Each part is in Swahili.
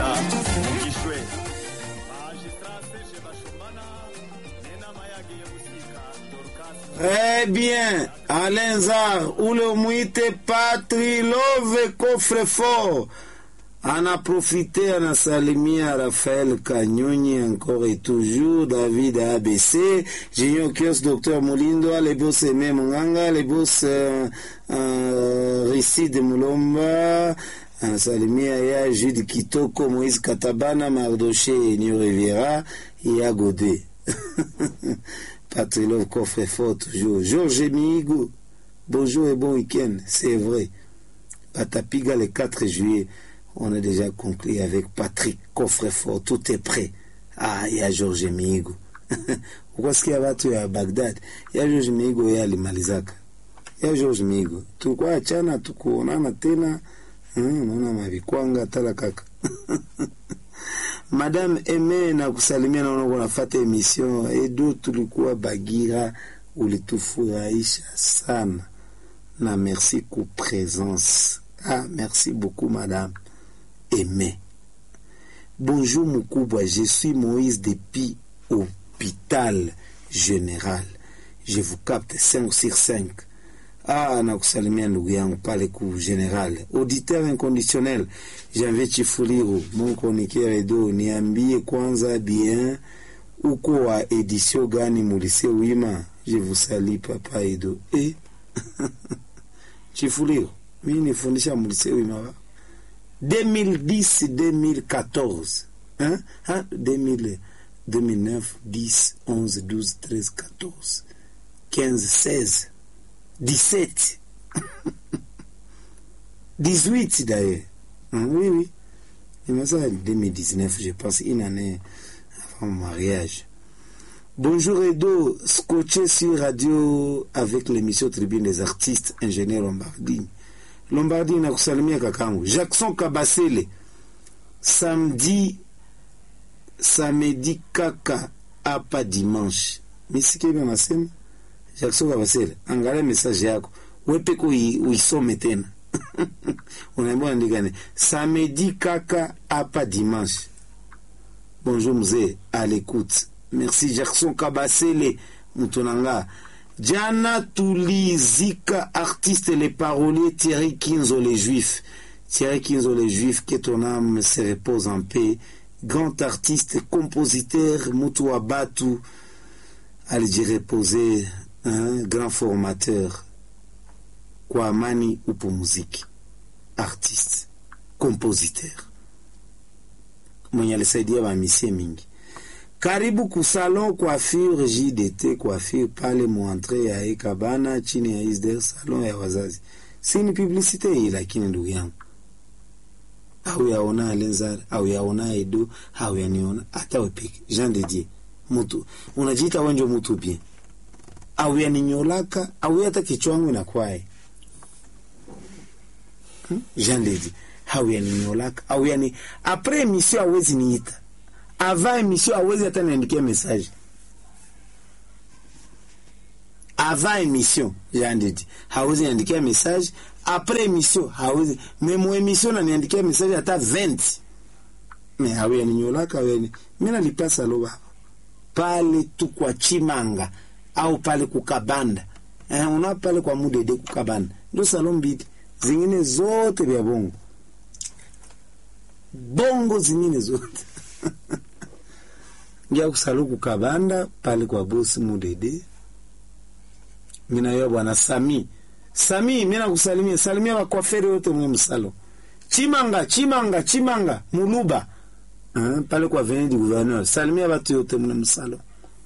Kinshasa Mukishwe Magistrat Serge Bashombana Nena Mayage Musika Dorcas Eh bien, Alain Zar, ule mwite Patrilove Coffrefort ana profité anasalimia Raphaël Kanyonyi encore et toujours David ABC Junior Kios Docteur Molindo les boss Aimé Munganga les boss euh, euh, Ricide Mulomba anasalimia ya Jude Kitoko Moïse Katabana Mardoché Nio Riviera ya Godé Patrilov Coffre-Fort toujours. Georges Migo, bonjour et bon week-end, c'est vrai. Batapiga le 4 juillet, on a déjà conclu avec Patrick Coffre-Fort, tout est prêt. Ah, il y a Georges Migo. Ukasikia watu ya Baghdad, ya George Migo ya alimalizaka. Ya George Migo. Tulikuwa achana tukuonana tena. Hmm, naona mavikwanga tala kaka. Madame Eme na kusalimia, naona kunafata emission Edo, tulikuwa Bagira, ulitufurahisha sana na merci ku présence. Ah, merci beaucoup madame Eme. Bonjour mukubwa, je suis Moïse depuis hôpital général. Je vous capte 5 sur 5. Ah, nakusalimia ndugu yangu pale ku general auditeur inconditionnel Janvier Chifuliru, mon chroniqueur Edo, niambie kwanza bien uko wa edisio gani mulise wima? Je vous salue papa Edo. Eh? Chifuliru, mimi nifundisha mulise wima wa 2010 2014 hein? Hein? 2000, 2009 10 11 12 13 14 15 16 17 18 d'ailleurs. Hein, oui, oui. Il m'a ça en 2019, je pense, une année avant mon mariage. Bonjour Edo, scotché sur radio avec l'émission Tribune des artistes, ingénieur Lombardini. Lombardini nakusalimia kakangu. Jackson Kabasele, samedi, samedi kaka hapa dimanche. Misikie bien nasema? Jackson Kabasele, angalia message yako. Wepeko uisome tena. unaambia andika ni samedi kaka hapa dimanche. Bonjour mzee, à l'écoute. Merci Jackson Kabasele Mutonanga. Jana tulizika artiste les paroliers Thierry Kinzo les Juifs. Thierry Kinzo les Juifs, que ton âme se repose en paix. Grand artiste, compositeur, Mutu Abatu, allez reposer, un grand formateur kwa amani upo muziki, artiste, compositeur mwenye alisaidia bamisie mingi. Karibu kusalon coiffure JDT coiffure pale muantre ya Ekabana chini ya Isder salon ya wazazi. Si ni publicite hii, lakini ndugu yangu au yaona Alenzar au yaona Edo au yaniona hata wepeke Jean de Dieu mutu unajiita wenjo mutu bien au yaninyolaka au hata kichwangu inakwae hmm? Jean de Dieu au yaninyolaka au yani apres emission awezi niita avant emission awezi hata niandikia message avant emission Jean de Dieu hawezi niandikia message après emission hawezi memo emission naniandikia message hata 20 me hawe yaninyolaka weni mi nalipasa lo baba pale tu kwa Chimanga au pale kukabanda eh, una pale kwa mudede kukabanda ndio salon mbili zingine zote vya bongo bongo zingine zote ngia kusalu kukabanda pale kwa bosi mudede mina yo bwana Sami Sami mina kusalimia salimia wakwaferi wote mwe msalo Chimanga Chimanga Chimanga Muluba uh, pale kwa avenue du gouverneur salimia watu yote mwe msalo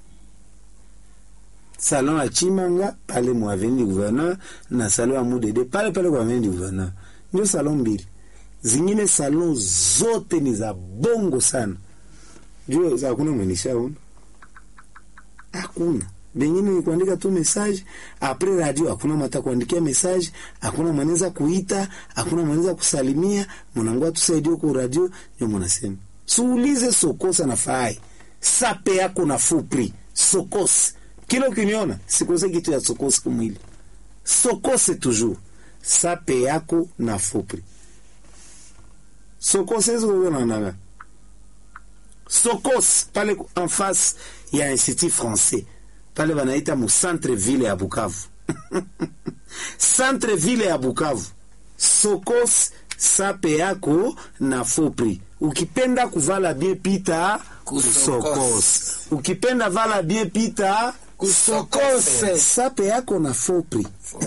salon ya Chimanga pale mwa avenue du gouverneur na salon ya Mudede pale pale kwa avenue du gouverneur ndio salon mbili zingine salon zote ni za bongo sana juu za hakuna mwenishaona hakuna bengine ni kuandika tu message apres radio, hakuna mata kuandikia message, hakuna mwanaweza kuita, hakuna mwanaweza kusalimia, mnangua tusaidie kwa radio, ndio mnasema suulize sokosa na fai sape yako na fupri sokose kila ukiniona sikose kitu ya sokose kumwili sokose toujours sape yako na fupri sokose hizo kuonanaga sokos pale en face ya institut français pale banaita mu centre ville ya bukavu centre ville ya bukavu sokos sape yako na fopri ukipenda kuvala bien pita kusokos ukipenda vala bien pita Kusokose. sape yako na fopri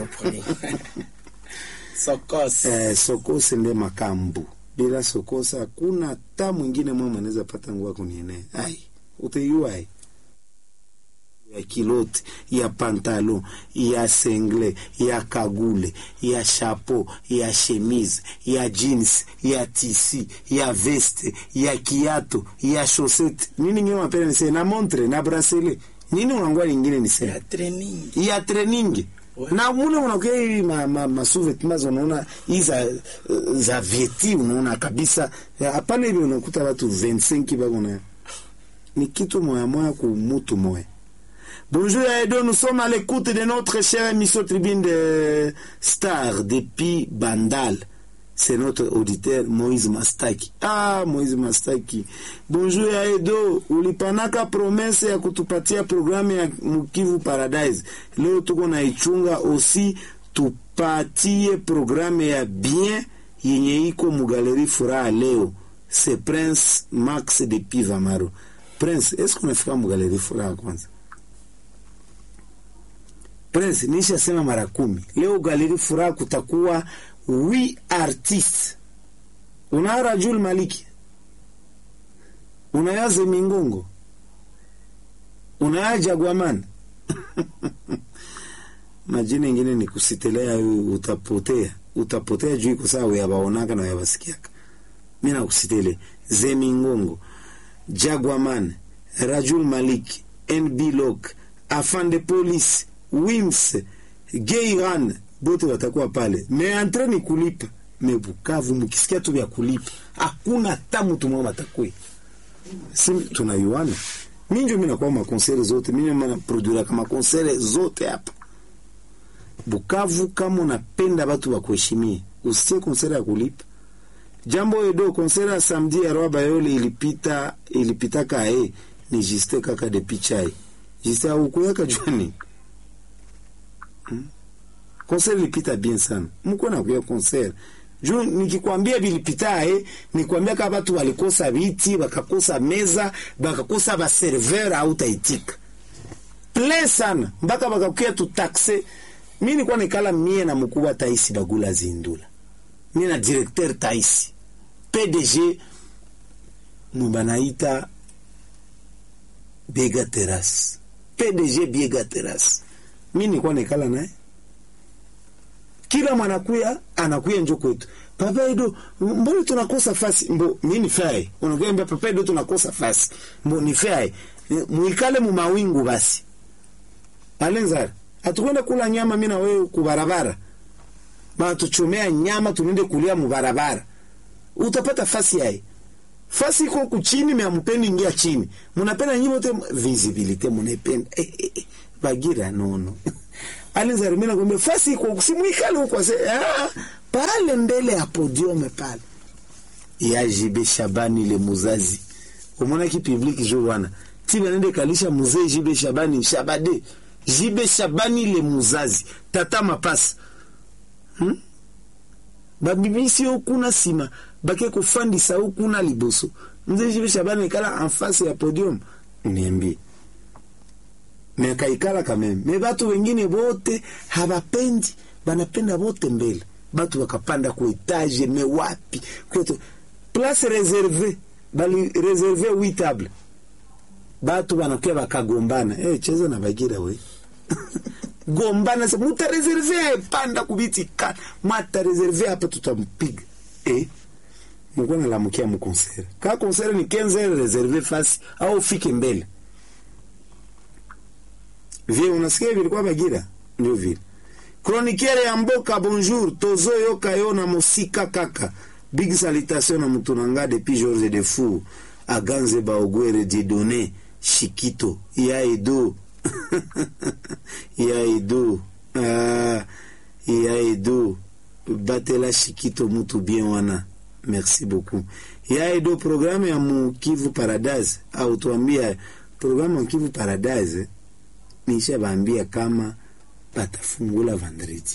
Sokos. eh, sokose nde makambu bila sokosa hakuna hata mwingine mwema anaweza pata nguo kuniene ai uteiua ai ya kilote ya pantalon ya sengle ya kagule ya chapeau ya chemise ya jeans ya tisi ya veste ya kiato ya chaussette nini ngine mapenda nise na montre na bracelet nini unangwa lingine nise Ya training. ya training Ouais. na mule unakuwa hivi ma, ma, masuvetmas unaona hii za, za vieti unaona kabisa hapana hivi unakuta watu 25 bako na ni kitu moya moya ku mutu moya Bonjour à Edo, nous sommes à l'écoute de notre chère émission Tribune de Star depuis Bandal. C'est notre auditeur Moïse Mastaki. Ah, Moïse Mastaki. Bonjour ya Edo, ulipanaka promese ya kutupatia programu ya Mukivu Paradise. Leo tuko na ichunga osi tupatie programu ya bien yenye iko mugaleri furaha leo. C'est Prince Max de Pivamaro. Prince, est-ce qu'on afika mugaleri furaha kwanza? Prince, nisha sema mara kumi. Leo galeri furaha kutakuwa wi artist. Unaya Rajul Maliki, unaya Zemingongo, unaya Jagwaman majina ingine ni kusitelea, utapotea utapotea juu iko sawa yabaonaka na yabasikiaka. Mi nakusitele Zemingongo, Jagwaman, Rajul Maliki, NB Lok, Afande Police, Wims, Geiran bote watakuwa pale. Me entre ni kulipa. Me Bukavu mkisikia tu vya kulipa, hakuna hata mtu mmoja atakui. Si tunayuana. Mimi ndio mimi nakuwa makonsere zote, mimi na produira kama konsere zote hapa. Bukavu kama unapenda watu wa kuheshimia, usitie konsere ya kulipa. Jambo edo konsere ya samedi ya Roa Bayoli ilipita ilipita kae ni jiste kaka de pichai. Jiste au kuyaka jwani. Hmm? Concert ilipita bien sana. Mko na kuya concert. Juu nikikwambia vilipita eh, nikwambia kama watu walikosa viti, wakakosa meza, wakakosa ba serveur au taitika. Plein sana mpaka wakakuya tu taxe. Mimi nilikuwa nikala mie na mkubwa Taisi Bagula Zindula. Mimi na directeur Taisi. PDG mbanaita Bega Terrace. PDG Bega Terrace. Mimi nilikuwa nikala naye kila mwanakuya anakuya njo kwetu papa edo mbona tunakosa fasi mbo mi ni fae unakuambia papa edo tunakosa fasi mbo ni fae muikale mu mawingu basi alenzara atukwenda kula nyama mi na wewe kubarabara banatuchomea nyama tunende kulia mubarabara utapata fasi yae fasi iko kuchini me amupendi ingia chini munapenda nyinyi wote visibility munapenda eh, eh, eh, bagira nono Alizari mimi nakwambia fasi iko simuikale huko ah, pale mbele ya podium pale ya Jibe Shabani le muzazi umona ki public jo wana tiba nende kalisha muzee Jibe Shabani Shabade Jibe Shabani le muzazi tata mapasa hmm? babibisi okuna sima bake kufandisa okuna liboso mzee Jibe Shabani kala en face ya podium niambie me akaikala kameme me batu wengine bote habapendi banapenda bote mbele batu bakapanda ku etage me wapi kwetu place reserve bali reserve wi table batu banakuya bakagombana eh cheza na bagira we gombana se muta reserve panda kubiti ka mata reserve hapa tutampiga eh mko na lamukia mu concert ka concert ni 15 reserve fasi au ufike mbele vie unasikia vilikuwa bagira ndio vile chroniqueur ya mboka bonjour tozo yoka yo na mosika kaka big salutation na mutu na nga depuis george de fou aganze baogwere dieudonné shikito ya edo ya edo ah, ya edo batela shikito mutu bien wana merci beaucoup yaedo programu ya mukivu paradise au tuambia programu ya kivu paradise nisha baambia kama batafungula vendredi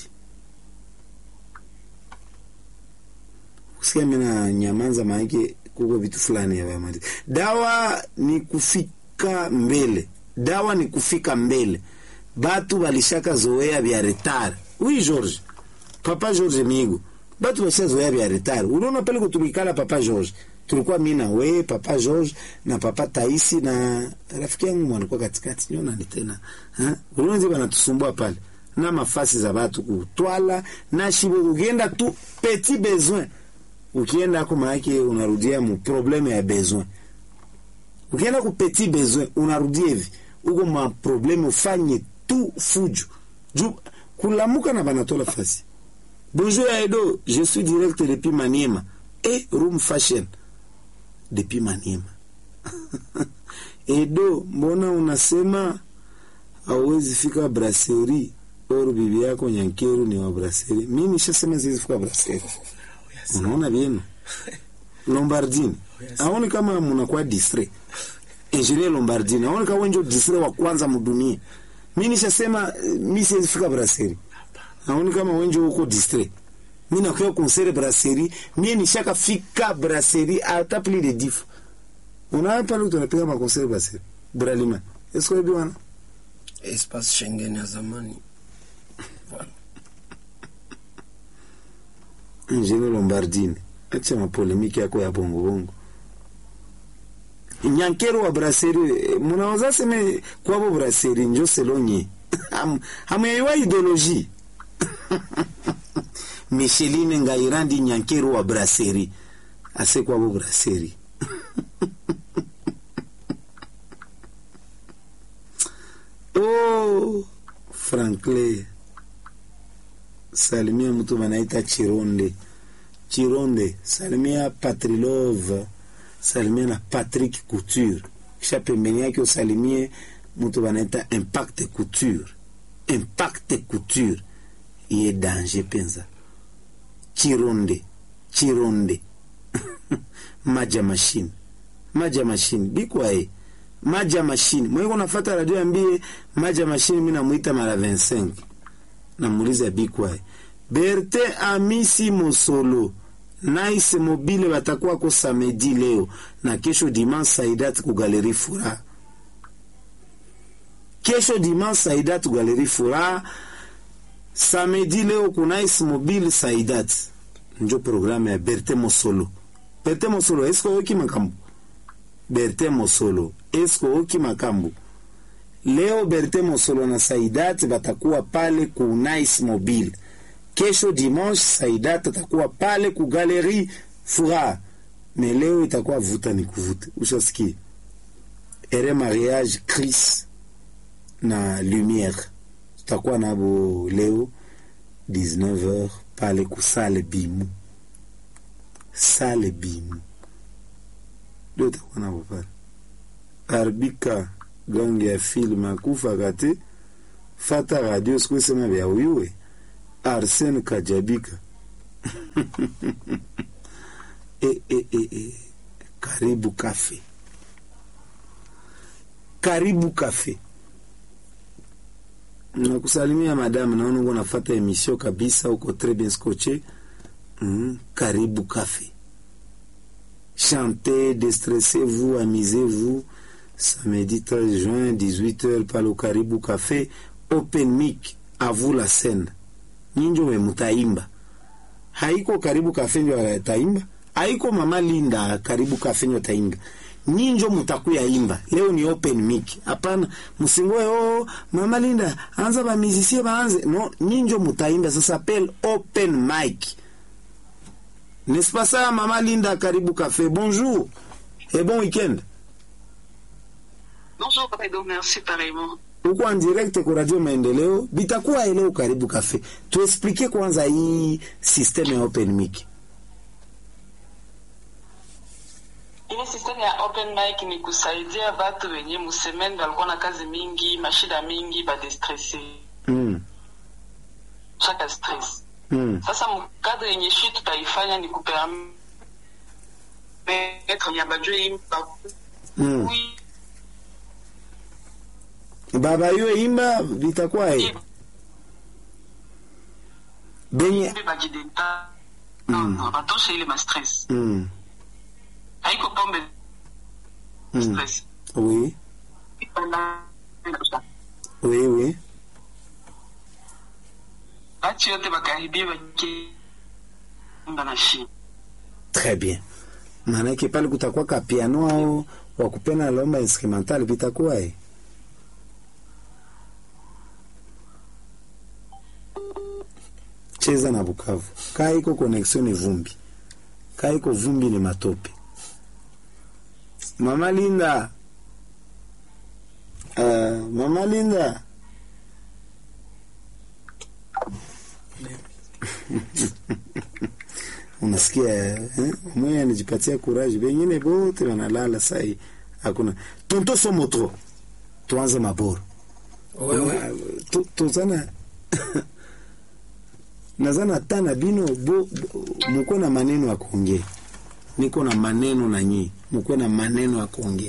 kusikia mina nyamanza maanake kuko vitu fulani ya bayamali dawa ni kufika mbele dawa ni kufika mbele batu balishaka zoea vya retard oui george papa george migo batu bashazoea vya retard unaona pale kutulikala papa george tulikuwa mi na we papa george na papa taisi na rafiki yangu mwalikuwa katikati nyo nani tena Ha? unaona zi banatusumbua pale na mafasi za batu kutwala na shibo ukienda tu petit besoin ukienda ako maake unarudia mu probleme ya besoin ukienda ku petit besoin unarudia hivi uko ma probleme ufanye tu fujo juu kulamuka na banatola fasi bonjour Aedo je suis direct depuis Maniema et room fashion depuis Maniema Edo mbona unasema hauwezi fika brasserie or bibi yako Nyankeru ni wa brasserie mimi nishasema siwezi fika brasserie unaona vyema Lombardini aoni kama mnakuwa distrait engineer Lombardini aoni kama wenjo distrait wa kwanza mdunia mimi nishasema eh, mimi siwezi fika brasserie aoni kama wenjo huko distrait mimi nakuwa concert brasserie mimi nishaka fika brasserie hata plus de dix fois unaona pale tunapiga ma concert brasserie bralima est-ce que bwana espace Schengen ya zamani. Voilà. Ingenieur Lombardini, acha mapolemiki yako ya bongo bongo. Nyankero wa brasserie, munaweza seme kwabo brasserie njo selonye. Ham- Hamuyaiwa ideologie. Micheline Ngairandi Nyankero wa brasserie. Ase kwabo brasserie. oh, Franklin. salimia mtu wanaita Chironde Chironde, salimia Patrilove, salimia na Patrick Couture, kisha pembeni yake usalimie mtu wanaita Impact Couture, Impact Couture iye danger penza. Chironde, Chironde maja machine, maja machine bikwae maja machine mwiko nafata radio ambie maja machine, mimi namuita mara 25 namuuliza bikwae Berte Amisi Mosolo Nice Mobile batakuwa ko samedi leo na kesho dimanche Saidat ku Galerie Fura. Kesho dimanche Saidat ku Galerie Fura. Samedi leo ku Nice Mobile Saidat. Njo programu ya Berte Mosolo. Berte Mosolo esko oki makambu. Berte Mosolo esko oki makambu. Leo Berte Mosolo na Saidat batakuwa pale ku Nice Mobile. Kesho dimanche Saidat atakuwa pale ku Galerie Fura. Me leo itakuwa vuta ni kuvuta. Ushasikia? Ere mariage Chris na Lumière. Tutakuwa nabo leo 19h pale ku Sale Bimu. Sale Bimu. Leo tutakuwa nabo pale. Arbika gangi ya film akufa kate fata radio sikusema vya uyuwe Arsene Kajabika e, e, e, e. Karibu Cafe, Karibu Cafe. Nakusalimia madamu, naona uko nafata emission kabisa, uko très bien scotché. Mm, Karibu Cafe. Chantez, déstressez-vous, amusez-vous. Samedi 13 juin, 18h, pale au Karibu Cafe. Open mic, à vous la scène. Nyinjo we mutaimba. Haiko Karibu Cafe ndio taimba. Haiko Mama Linda Karibu Cafe ndio taimba. Nyinjo mutakuya imba. Leo ni open mic. Hapana, msingoe oh Mama Linda anza ba musicien baanze. No, nyinjo mutaimba ça s'appelle open mic. N'est-ce pas ça Mama Linda Karibu Cafe? Bonjour. Et bon week-end. Bonjour, Edo, merci pareillement. uko en direct kwa Radio Maendeleo, bitakuwa leo Karibu Cafe. Tuexplike kwanza hii system ya open mic. Ile system ya open mic ni kusaidia watu wenye musemeni walikuwa na kazi mingi, mashida mingi, badestresse Mm. chaka stress. Mm. Sasa mkadri yenye shi tutaifanya ni kuperam maître nyabajwe imba Mm. oui baba yo imba vitakuwa e benye mbe bajidenta non non batosha ile ma stress mm. haiko pombe Mm. stress oui oui oui bati yote bakaribie bakiimba na shi très bien maanake pale kutakuwa ka piano au wakupena lomba instrumental vitakuwa e cheza na Bukavu. Kaa iko connexion ni vumbi, kaa iko vumbi ni matope. Mama Linda, uh, Mama Linda unasikia eh? Mwenye anajipatia courage, wengine bote wanalala sai, hakuna tonto somotro. Tuanze maboro wewe Tu- tuzana nazana tana bino bo, bo, muko na maneno ya kuongea, niko na maneno na nyi, muko na maneno ya kuongea.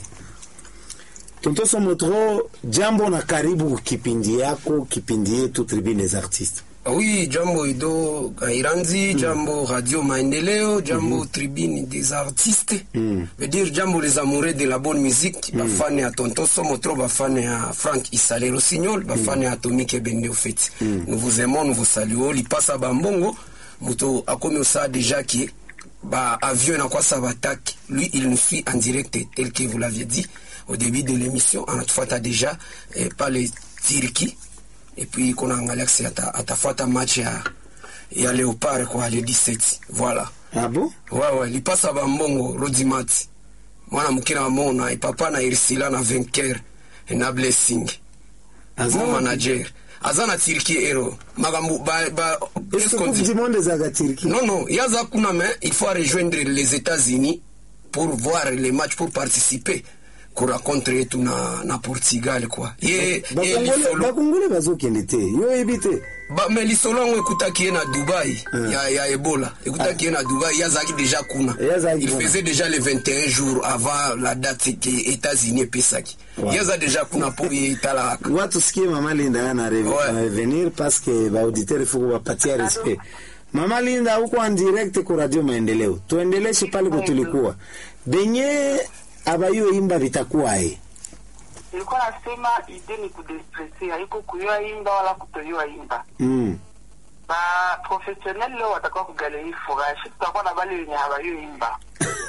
Tonto Somotro, jambo na karibu kipindi yako, kipindi yetu Tribune des Artistes. Oui, jambo Ido Kairanzi, jambo Radio Maendeleo, jambo Tribune des Artistes. Mm. Veut dire jambo les amoureux de la bonne musique, bafane ya Tonton Somotro, bafane ya Frank Isale Rossignol, bafane ya Atomique Ebende au fait. Nous vous aimons, nous vous saluons. Lipasa Bambongo, muto akomi osa déjà qui ba avion na kwa sabatak. Lui, il nous suit en direct tel que vous l'aviez dit au début de l'émission. On a déjà eh, par les Turquie et puis kuna angalia kisi ata, atafuata match ya ya Leopard kwa le 17 voilà Ah bon? wawe lipasa bambongo rodimati mwana mukina wa mona ipapa na irsila na vainqueur na blessing Aza- mon manager aza na tirki ero makambo ba, ba, Est-ce que Coupe du Monde ezalaka Turquie? non non yaza kuna mais il faut rejoindre les États-Unis pour voir les matchs pour participer kurencontre yetu na, na Portugal quoi ye, ye Bakongole lisolo bakongole bazokende te yo yebi te ba, me lisolo yango ekutaki ye na dubai ya, ya ebola ekutaki ye na dubai ye azalaki déjà kuna Ye azalaki il kuna. faisait déjà les 21 jours avant la date ke états-unis epesaki Ouais. ye aza déjà kuna mpo ye etalaka watu sikie mama Linda ana re- Ouais. ana revenir parce que baauditeur il faut kuwapatia respect. Mama Linda huko en direct kwa Radio Maendeleo, tuendeleshe pale kwa tulikuwa benye abayo imba vitakuwae nilikuwa nasema ide ni kudestrese haiko kuyoa imba wala kutoyoa imba mm. ba professionnel leo watakuwa kugaleri furashi tutakuwa na bale wenye habayo imba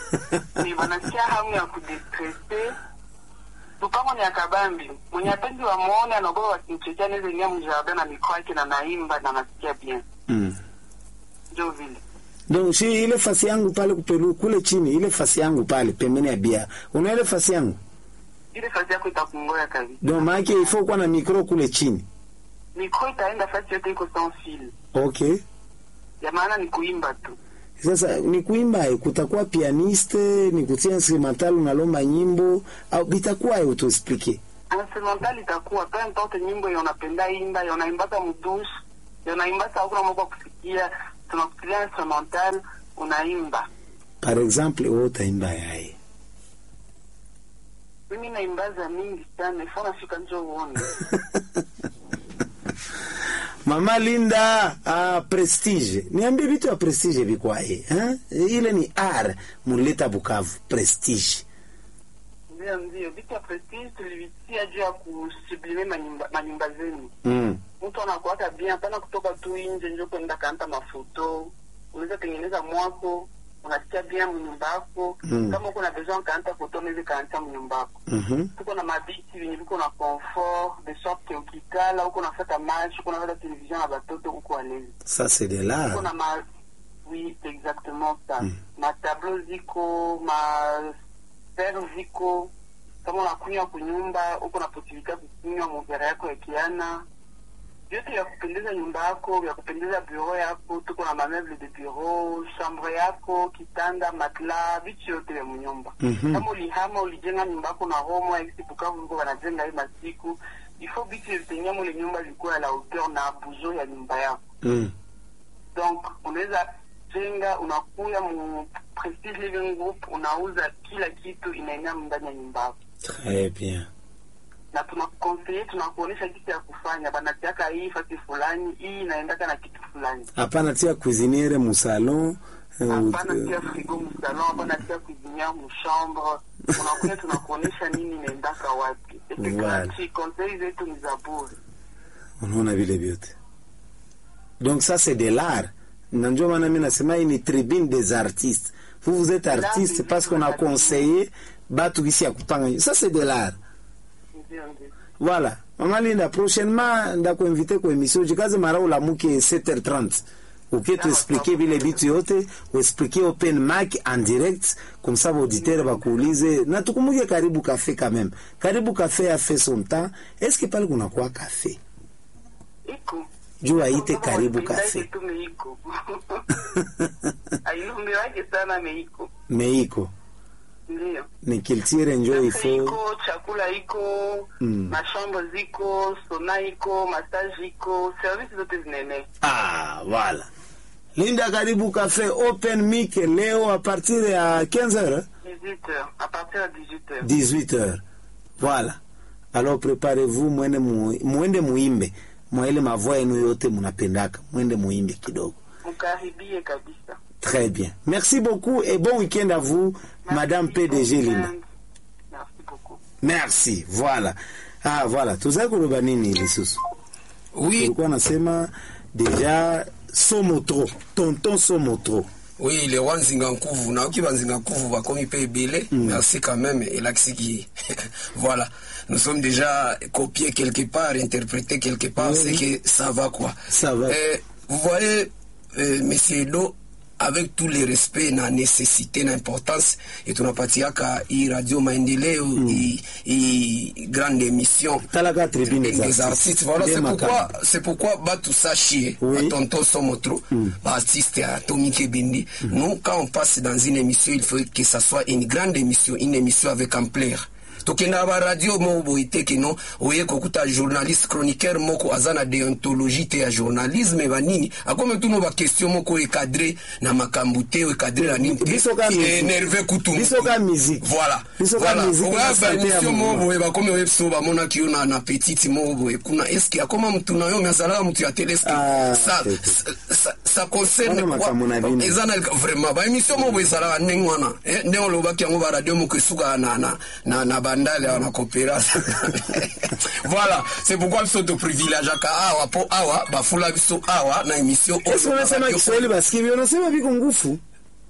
ni wanasikia hamu ya kudestrese lupango ni akabambi mwenye apendi wamwone anaogopa wakimchekea nezengia mjardin na mikoa yake na naimba na nasikia bien mm. njo vile Donc si ile fasi yangu pale kupelu kule chini ile fasi yangu pale pembeni ya bia. Una ile fasi yangu? ile kazi yako itakungoya kabisa Donc maana il faut kuwa na micro kule chini. mikro itaenda fasi yote iko sans fil Okay. ya maana ni kuimba tu Sasa ni kuimba eh, kutakuwa pianiste, ni kutia instrumental unalomba nyimbo au bitakuwa eh, utuexplique. instrumental itakuwa peu importe nyimbo ya unapenda imba ya unaimbaka mdush ya unaimbaka hakuna mambo ya kusikia tunakusikia instrumental unaimba Par exemple, wewe utaimba yae. mimi naimbaza mingi sana ifo nafika njo uone Mama Linda, ah, Prestige. Niambie vitu ya Prestige vikwae, eh? Ile ni R muleta Bukavu, Prestige. ndio ndio vitu ya prestige tulivitia juu ya kusublime manyumba, manyumba zenu Mm. mtu anakuaka bien hapana kutoka tu nje njo kwenda kaanta mafoto unaweza tengeneza mwako unasikia bien mnyumba yako Mm. kama uko na besoin kaanta foto unaweza kaanta mnyumba yako Mhm. tuko na mabiti venye viko na confort de sorte ukikala uko nafata match uko nafata television na batoto uko alezi Ça c'est de uko l'art. na ma oui c'est exactement ça Mm. matablo ziko ma fer ziko kama unakunywa kunyumba uko na posibilite ya kukunywa muvera yako ya kiana vyote vya kupendeza nyumba yako vya kupendeza bureau yako tuko na mameuble de bureau chambre yako kitanda matla vitu yote vya mnyumba Mhm. kama ulihama ulijenga nyumba yako na homo aisi bukavu liko wanajenga hii masiku ifo vitu vitengia mule nyumba vilikuwa ya la hauteur na buzo ya nyumba yako Mm. donc unaweza jenga unakuya mu Prestige Living Group unauza kila kitu inaenea ndani ya nyumba yako, Très bien. na tunakukonseye, tunakuonesha kitu ya kufanya, banatiaka hii fasi fulani, hii inaendaka na kitu fulani. Hapana tia cuisiniere mu salon. eh, Hapana ut- tia frigo msalon, hapana tia cuisiniere mchambre. Unakuja tunakuonesha nini inaendaka wapi. Et puis Voilà. gratuit, conseil zetu ni za bure. unaona vile vyote donc ça c'est de l'art na ndio maana mi nasema hii ni tribune des artistes vous vous êtes artiste c'est parce qu'on a tribune. conseillé batu kisi ya kupanga ça c'est de l'art Ndio, ndio. voilà mama linda prochainement ndakuinvite kwa émission jikaze mara ulamuke 7h30 ukituexplike vile vitu yote uexplike open mic en direct comme ça baauditeur bakuulize na tukumbuke karibu café quand même karibu café a fait son temps est-ce que pale kunakuwa café Iko. juu aite Kama karibu wapendaje café tu meiko. Ailumiwake sana meiko. meiko Ndio. ni culture njo Cafe ifo iko, chakula iko, Mm. mashambo ziko, sona iko, massage iko, service zote zinaenea. ah voilà linda karibu café open mic leo a partir ya 15h 18h, à partir de 18h. 18h voilà alors préparez-vous mwende mu, mwende muimbe mwaile mavoa yenu yote munapendaka mwende muimbe kidogo Mkaribie kabisa. très bien merci beaucoup et bon week-end à vous madame Merci PDG beaucoup. Linda Merci beaucoup. merci voilà ah voilà tuzai kuloba nini lisusu oui ulikuwa nasema deja somotro tonton somotro oui le wa nzinga nkuvu nayoki banzinga nkuvu bakomi mpe ebele merci quand même elakisi ki voilà nous sommes déjà copiés quelque part interprétés quelque part Oui. c'est que ça va quoi Ça va. Euh, vous voyez euh, monsieur Edo avec tout le respect na nécessité na importance et tunapatiaka hii radio maendeleo hii hii grande émission talaka tribune des des artistes artistes. Voilà, Nde c'est pourquoi, makambo. c'est pourquoi Batu Sachi, Oui. Tonton Somotro, artiste à Tommy Kebendi. Nous, quand on passe dans une émission, il faut que ça soit une grande émission, une émission avec ampleur. tokenda ba radio moko boye te keno oye kokuta journaliste chroniqueur moko aza na déontologie te ya journalisme banini akome tuno baquestion moko ekadre na makambo te ekadre na nini te Biso ka musique. énerve kutu Biso ka musique. voilà Biso ka voilà musique oya na santé ya baémission moko mouvement. boye bakomi oye biso bamonaki yo na, na petite moko boye kuna eske akoma mutu na yo me azalaka mutu ya tele eske Ah, ça, te- te. ça, ça, ça concerne Wana makambo na bino. eza na vraiment baémission moko boye ezalaka ndenge wana eh, ndenge olobaki yango baradio moko esukaka na, na, na, na bandale awa na coopérance voilà c'est pourquoi biso toprivilégiaka awa mpo awa bafula biso awa na émission oyo Est-ce na unasema radio Kiswahili basikivi unasema viko ngufu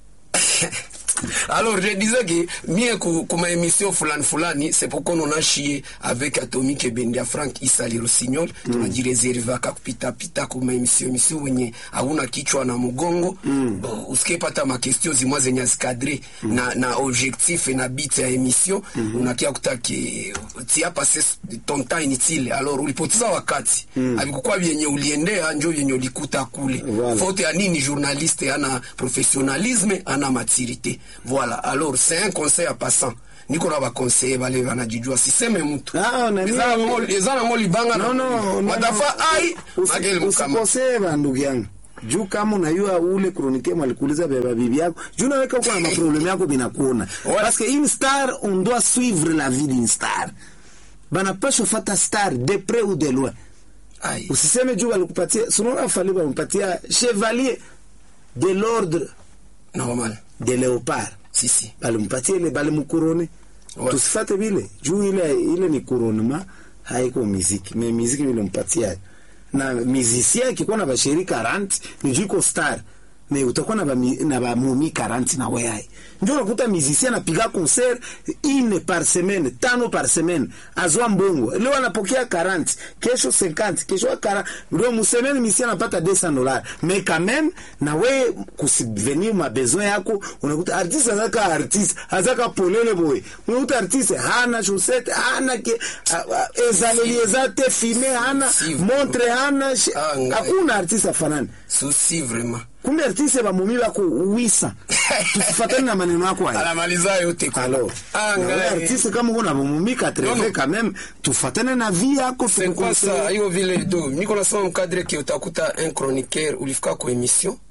Alors, je disais que mie ku- kuma émission fulani fulani, c'est pourquoi on a chié avec Atomic Ebendia Frank Isali Rossignol. Mm. Tunajireservaka kupita pita kuma émission émission wenye hauna kichwa na mgongo. Mm. Usikipata ma question zimwa zenye zikadre mm. na na objectif na bit ya émission mm -hmm. unakia kutaki tia passé ton temps inutile. Alors ulipoteza wakati. Mm. Havikukuwa vyenye uliendea njo vyenye ulikuta kule. Voilà. Faute ya nini journaliste ana professionnalisme ana maturité voilà alors c'est un conseil à passant niko na bakonseiller bale banajijua siseme mtu Ah, na Eza mimi- nango- eza nango libanga na- no, no, no, watafa ai Usi- mageli mukama usikosee bandugu yangu juu kama unayua ule kronike mwalikuuliza beba bibi yako juu naweka uko na maprobleme yako binakuona Ouais. parce que une star on doit suivre la vie d'une star banapashwa fata star de près ou de loin ai usiseme juu walikupatia sunaona fali walimpatia chevalier de l'ordre normal de léopard si si balimpatia ile balimkurone Ouais. tusifate vile juu ile ile ni kuronema haiko miziki me miziki vile mpatia na musicien akikuwa na basheri 40 ni juu iko star me utakuwa na bami- na bamumi 40 na weai ndio unakuta musicien anapiga concert ine par semaine tano par semaine azwa mbongo leo anapokea 40 kesho 50 kesho 40 ndio musemeni musicien anapata 200 dollars mais quand même na we kusubvenir ma besoin yako unakuta artiste azaka artiste azaka polele boye unakuta artiste hana chaussette hana ke a- a- ezaleli eza te filme hana Si, montre hana shi- Ah, ngai. hakuna artiste afanani souci vraiment kumbe artiste bamumi bako wisa tusifatani na maneno yako haya anamaliza yote kwa- alors Ah, na wewe ngai. artiste kama uko na bamumi Non, non. 80 quand même tufatane na vie yako c'est quoi ça hiyo vile do niko nasema mkadre ke utakuta un chroniqueur ulifika kwa émission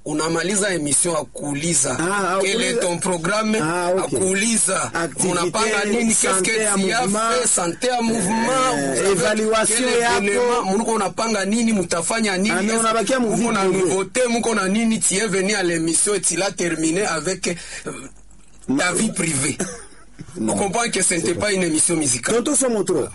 unamaliza emission akuuliza Ah, quel est akuuliza- ton programme Ah, okay. akuuliza Activité, unapanga nini qu'est-ce santé que ya tu as mouvement. fait santé ya mouvement Eh, vous avez évaluation quel yako. événement, muko unapanga nini mutafanya nini Ah, mais Est-ce unabakia mu muko na vie privée. nouveauté muko na nini tu es venu à l'émission et tu l'as terminé avec euh, ta vie privée on comprend que ce n'était pas une émission musicale tonto somotro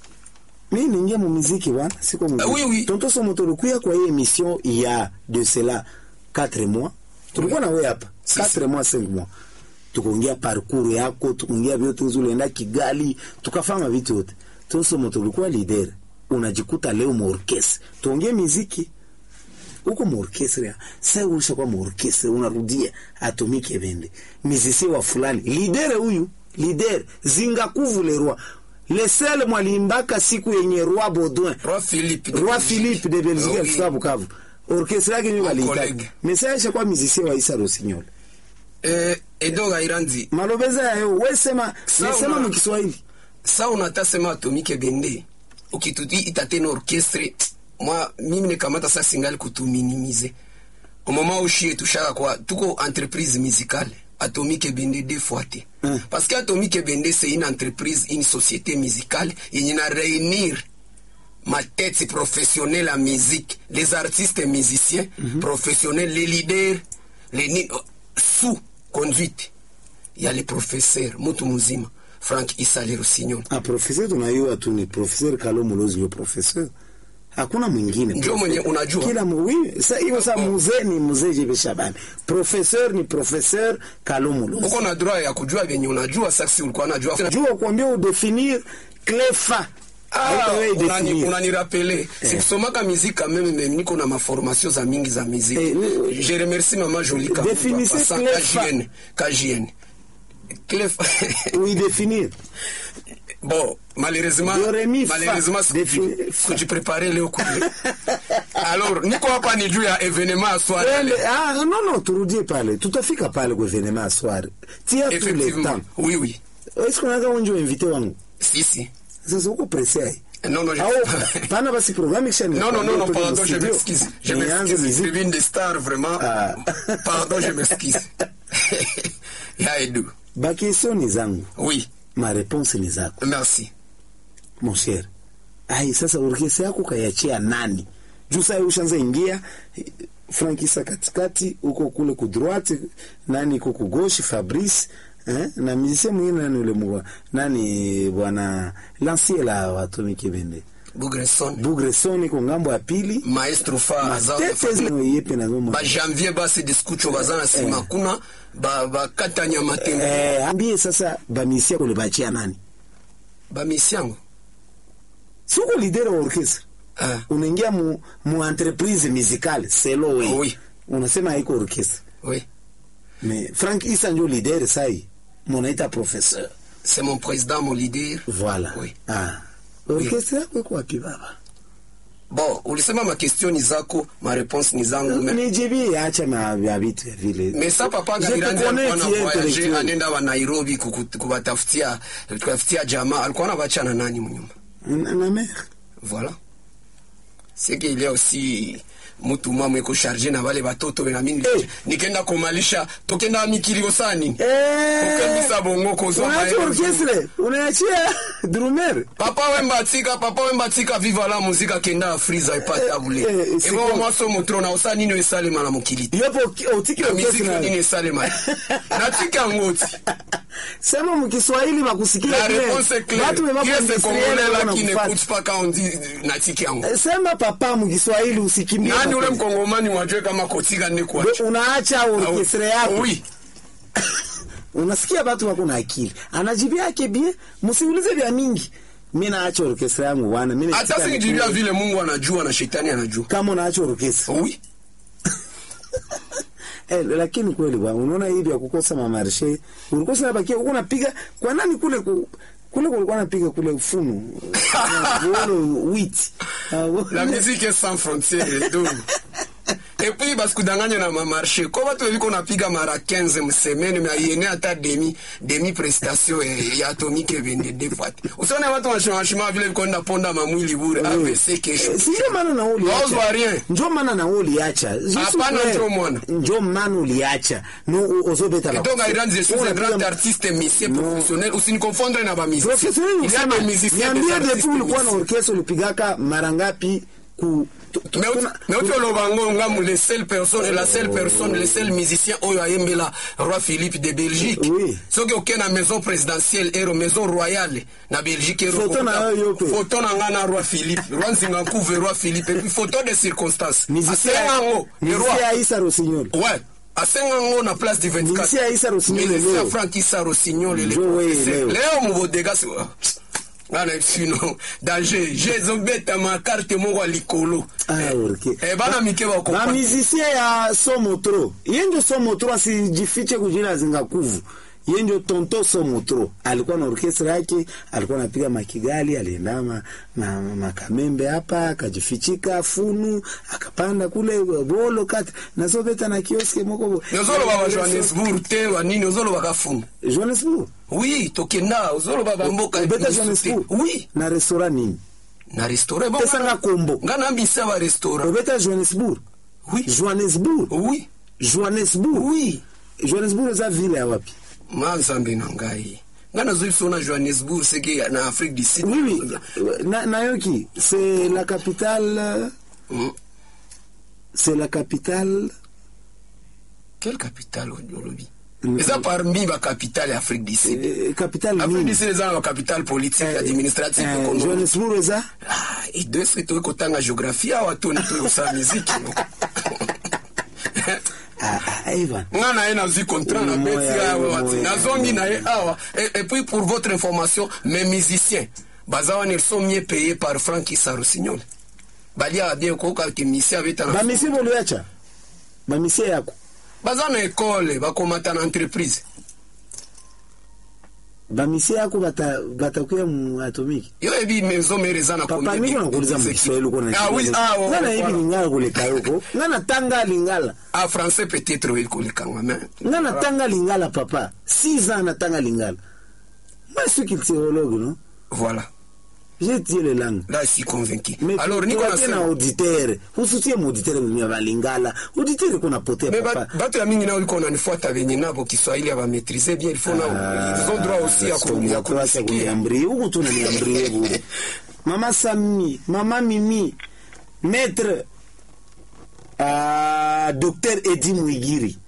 mi ningia mu muziki wana siko mu Ah, oui, oui. tonto somotro kuya kwa hii émission il y a de cela 4 mois tulikuwa na wewe hapa Si, 4 mois 5 mois tukaongea parcours yako tukaongea vyote ulienda Kigali tukafanya vitu yote tonto somotro ulikuwa leader unajikuta leo mu orchestre tuongee muziki huko muorkestre sasa ulishakuwa muorkestre unarudia atomike bende mizisi wa fulani lidere huyu lider zingakuvu le roi le seul mwalimbaka siku yenye roi Baudouin Roi Philippe de roi Belgique. Philippe de Belgique Ah, oui. alifika Bukavu orkestre yake ndio Mon waliitaka collègue. mesa ishakuwa mizisi wa Isa Rosignol Eh, Edo Gairandi malobeza yayo wewe sema Sawa. nasema mu Kiswahili sa unatasema atomike bende ukituti itatena orchestre mwa mimi nikamata sa singali kutuminimize omoma ushie tushaka kwa tuko entreprise musicale atomike bende deux fois te Mm. parce que atomike bende c'est une entreprise une société musicale yenye na réunir ma tête professionnelle en musique les artistes musiciens professionnels les leaders les ni- sous conduite ya les professeurs mutu muzima frank isale rosignon ah professeur tunayua tu ni professeur Kalo Mulozi ndio professeur hakuna mwingine Ndio mwenye unajua. kila mu- oui sasa hiyo sasa mzee ni mzee Jebe Shabani professeur ni professeur Kalo Mulozi uko na droit ya kujua vyenye unajua saksi ulikuwa najua jua kuambia udefinir clefa Ah, unani- unanirapele sikusomaka miziki kameme meme niko na maformation za mingi za miziki Eh, oui. je remercie mama Jolie Kabuta, Définissez passant Clefa. KJN KJN Clef uidéfinir bon malheureusement Do, re, mi, fa. malheureusement Défi- fa. kujiprepare leo kule alors niko hapa ni juu ya evenement ya soirée Twende, ah, non non turudie pale tutafika pale kwa evenement ya soir tia tous les effectivement temps oui oui est-ce qu'on a unjo invité wangu si si sasa uko pressé ai non non je- au pana basi programme kisha Non, non, non, non, pardon, je m'excuse. Je nianze m'excuse. muziki Tribune des stars, vraiment. Ah. Pardon, je m'excuse. ya Edu. bakestion ni zangu Oui, ma réponse ni zako merci. mon cher ai sasa orkestra yako kayachia nani juu saa ushanza ingia eh, frankisa katikati huko kule ku droite nani iko ku gauche fabrice eh? na musicien mwingine nani ule mwa nani bwana lancier la watomiki bende Bougresson. bugreson iko ngambo ya pili Maestro fa aza tete zino yepe na zomo ba janvier basi diskucho baza na sima kuna ba bakatanya matembo eh ambie sasa bamisia kule bachia nani ba misiango siko leader wa orchestra ah unaingia mu, mu entreprise musicale selo we Oui. unasema haiko orchestra oui mais frank isa ndio leader sai munaita professeur c'est mon président mon leader voilà oui ah orchestra yako iko wapi baba bon ulisema ma question ni zako ma réponse ni zangu mais nijibie acha na vya vitu ya vile mais ça papa Je te Gairandi connais, alikuwa na tu es voyager intellectuel. anenda wa Nairobi kuku- kuwatafutia kutafutia jamaa alikuwa anabachana nani mnyuma na, na mère voilà c'est qu'il y a aussi mutu mwa iko chargé na wale batoto na mimi Eh. nikenda komalisha tokenda mikilio sani eh kokembisa bongo kozwa unaacha maelezo. orchestre unaachia drummer papa wembatika papa wembatika viva la muzika kenda afriza epata bule Eh, eh, c'est ebo quoi? mwaso motro na osa nino esalema na mokili te yopo otiki na miziki orchestre nini na esalema natika ngoti sema mkiswahili bakusikia la bien. réponse est claire Watu wema qui est ce kuindustriel congolais là wana qui kufuata. n'écoute pas quand on dit natika yango Eh, sema papa mkiswahili usikimbie nani ule mapenzi. mkongomani wajue kama kotika ne Ndio kuacha unaacha orchestre yako oui unasikia watu wako na akili anajibia yake bien msiulize vya mingi mi naacha orchestre yangu bwana mi hata nasikia singijibia nikule. vile mungu anajua na shetani anajua kama unaacha orchestre oui eh, lakini kweli bwana unaona hivi ya kukosa mamarshe ulikuwa sana bakia uko napiga kwa nani kule ku, kule kulikuwa napiga kule ufunu wolo wit la musique est sans frontières donc epuis basikudanganya na mamarché ko bato beviko napiga mara 15 msemaine me ayene ata demi demi prestation eh, ya atomique ebende deux fois te usione watu washimashima vile vikonda ponda mamwili bure avc kesho si ndio maana na wewe Waozwa uliacha rien. ndio maana na wewe uliacha Juste Hapana, wewe- ndio mwana. ndio maana uliacha no ozobeta la donc Iran je suis un Unapiga- grand artiste musicien Non. professionnel usinikonfondre na bamusicien Professionnel il y a usema, des musiciens des niambie artistes depuis ulikuwa na musiciens. orchestre ulipigaka mara ngapi ku tu- tu- Mais tuna- mais uti oloba ngo ngamu les seules personnes la seule personne les seuls musiciens oyo ayembela roi philippe de belgique Oui. soki oke na maison présidentielle ero maison royale na belgique ero Photo na okokuta- yo yo pe. photo na nga na roi philippe roi nzinga nkuve roi philippe et puis photo de circonstance musicien asenga ngo le roi musicien Aïssa Rossignol ouais asenga ngo na place du 24 musicien Aïssa Rossignol Ministère leo Frank Issa Rossignol le Njo we, professeur leo. leo mubodega si ngana sino danger jezobeta makarte moko ya likolo Ah, ok. Eh, bana mike bakopa bamusicien ya somotro ye ndio somotro asijifiche kujina zingakuvu ye ndio tonto somotro alikuwa na orkestra yake alikuwa anapiga makigali alienda ma, ma, makamembe hapa akajifichika funu akapanda kule bolo kati nazobeta na kioske moko ozoloba ba johannesburg te banini ozoloba kafumu johannesburg oui tokenda ozoloba bamboka obeta mosusu te. johannesburg oui na restaurant nini na restaurant Bon, pesanga nga- kombo nga nambisa ba restaurant obeta johannesburg oui johannesburg oui johannesburg oui johannesburg eza ville ya wapi mazambe na ngai nga nazwi biso na johannesburg seke na afrique du sud Oui, oui. Na, Nayoki, c'est la capitale. Mm. C'est la capitale. quelle capitale olobi Mm. eza parmi bacapitale ya afrique du sud euh, capitale afrique du nini? sud eza na bacapitale politique administrative Euh, économique Johannesburg eza Ah, edo eske toyi kotanga géographie awa toni toyi kosala miziki no ah, ah, Evan. nga na ye nazwi contrat na Moya, beti awa wati moya. nazongi na ye awa et, et puis pour votre information mes musiciens baza wana ils sont mieux payés par frank isarusignol baliaka bien koyoka ke misi abetana bamisi boliacha bamisi yako baza na ekole bakomata na entreprise bamisi yako bata- batakuya mu atomiki yo yebi maison mare eza na papa combien niko de- nakuuliza de- mukiswahili uko Ah, oui, ah, ouais, nga ouais, nayebi voilà. lingala koleka yoko nga natanga lingala ah français peut-être oyebi kolekanga mais nga natanga lingala papa six ans natanga lingala moi je suis culturologue non voilà j'ai étudié les langues là je suis convaincu Mais alors tu- niko tuwape na nasema auditeur usutie muauditeur mia balingala auditeur kuna potea Mais papa ba- bato ya mingi nao iko nanifuata venye nabo kiswahili abamaitrise bien il faut nao ils ont droit aussi ya ku- ya kunisikia kuniambrie huku tu naniambrie bure mama sami mama mimi maître uh, docteur edi mwigiri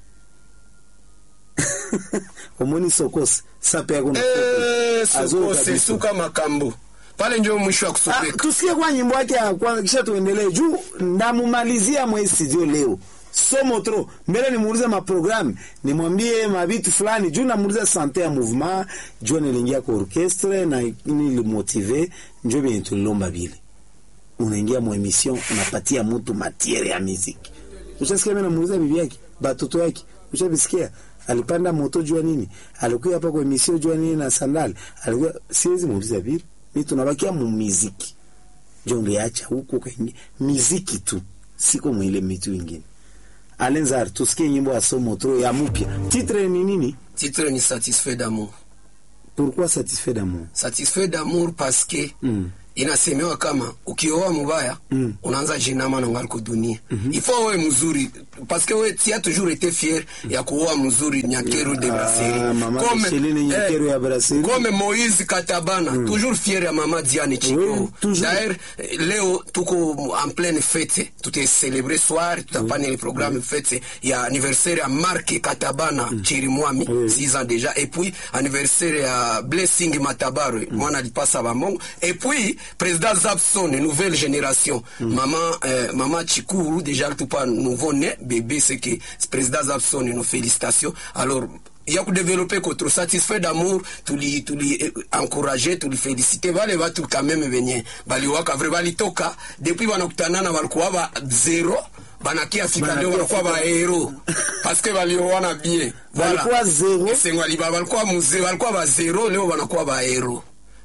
omoni sokos sape yako na Eh, Azoka sokose biso. suka makambo pale njo mwisho wa Ah, kusopeka tusikie kwa nyimbo yake ya kwanza kisha tuendelee juu ndamumalizia mwe studio leo somo tro mbele nimuulize maprogramu nimwambie mabitu fulani juu namuuliza sante ya mouvement juu nilingia kwa orchestre na nilimotive njo vyenye tulilomba vile unaingia mu emission unapatia mtu matiere ya muziki ushasikia mimi namuuliza bibi yake batoto yake ushabisikia alipanda moto jua nini alikuwa hapa kwa emission jua nini na sandali alikuwa siwezi muuliza vile mimi tunabakia mu muziki njo ngeacha huko kwenye muziki tu siko mwile mitu ingine alenzar tusikie nyimbo ya somo tro ya mupya titre ni nini titre ni satisfait d'amour pourquoi satisfait d'amour satisfait d'amour parce que mm. inasemewa kama ukioa mubaya Mm. unaanza jinama na ngariko dunia mm-hmm. ifo wewe mzuri parce que we tu as toujours été fier ya kuoa mzuri nyakeru de brasserie mama Micheline Nyakeru ya Brasserie. comme Moïse Katabana toujours fier ya mama Diane Chiko Oui, toujours. d'ailleurs eh, leo tuko en pleine fête tuta célébrer soir tutapana le programme fête ya anniversaire ya Mark Katabana Chirimwami Oui. 6 ans déjà et puis anniversaire ya Blessing Matabaro mwana alipasa bamongo et puis président Zapson nouvelle génération maman euh, maman Chikuru déjà tout pas nouveau né bébé c'est que président Zapson nos félicitations alors ya kudévelopper kotro satisfait d'amour tuli tuli eh, encourager tuli féliciter vale watu quand même venye baliwaka vrai balitoka depuis wanakutanana walikuwa ba zero banakia fika leo Banakia wanakuwa ba hero parce que baliowana bien Walikuwa zero. Esengo aliba balikuwa muzee balikuwa ba zero leo wanakuwa ba hero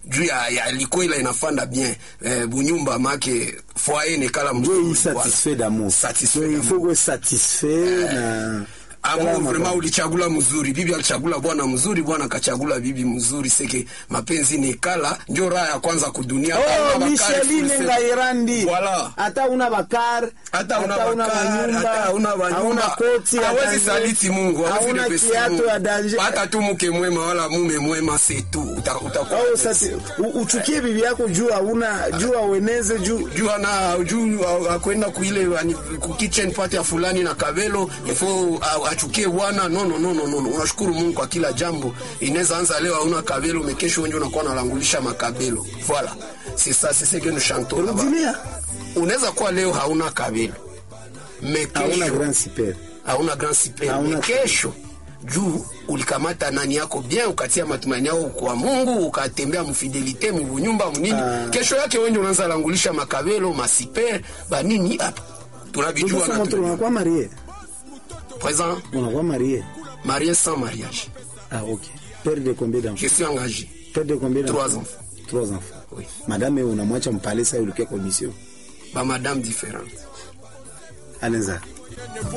juu ya, ya likoila inafanda bien eh, bunyumba make foyer nekala njo mzuri, hii satisfait d'amour Satisfait So, il d'amour. faut que satisfait na Amour Kala vraiment maka- ulichagula mzuri, bibi alichagula bwana mzuri, bwana akachagula bibi mzuri. Seke mapenzi ni kala, ndio raha ya kwanza kudunia. Oh, Kama bakari Micheline fulse- Ngairandi. Voilà. Hata una bakar, hata una bakari, hata una hauna banyumba, koti ya hawezi danger, saliti Mungu, hawezi hauna depesi kiatu Mungu. ya danger. hata tu mke mwema wala mume mwema, c'est tout. Uta- utakuwa Oh, sasa u- uchukie bibi yako juu hauna juu aueneze juu juu ana juu a- akwenda kuile ani- ku kitchen party ya fulani na kabelo ifo a- achukie bwana no no no no no no. unashukuru Mungu kwa kila jambo inaweza anza leo hauna kabelo mekesho wengi unakuwa nalangulisha makabelo voilà c'est ça c'est ce que nous chantons là-bas rudilia unaweza kuwa leo hauna kabelo hauna mekesho grand super hauna grand super Hauna- kesho juu ulikamata nani yako bien ukatia matumaini yako kwa Mungu ukatembea mfidelite mubunyumba munini Ah. kesho yake wenye unaanza langulisha makabelo masiper banini hapa tunabijua sasa na moto tunajua. unakuwa marie présent unakuwa marie marié sans mariage ah ok père de combien d'enfants je suis engagé père de combien Trois d'enfants enfants. trois enfants oui madame wewe unamwacha mpale sasa ulikia commission ba madame différente anaweza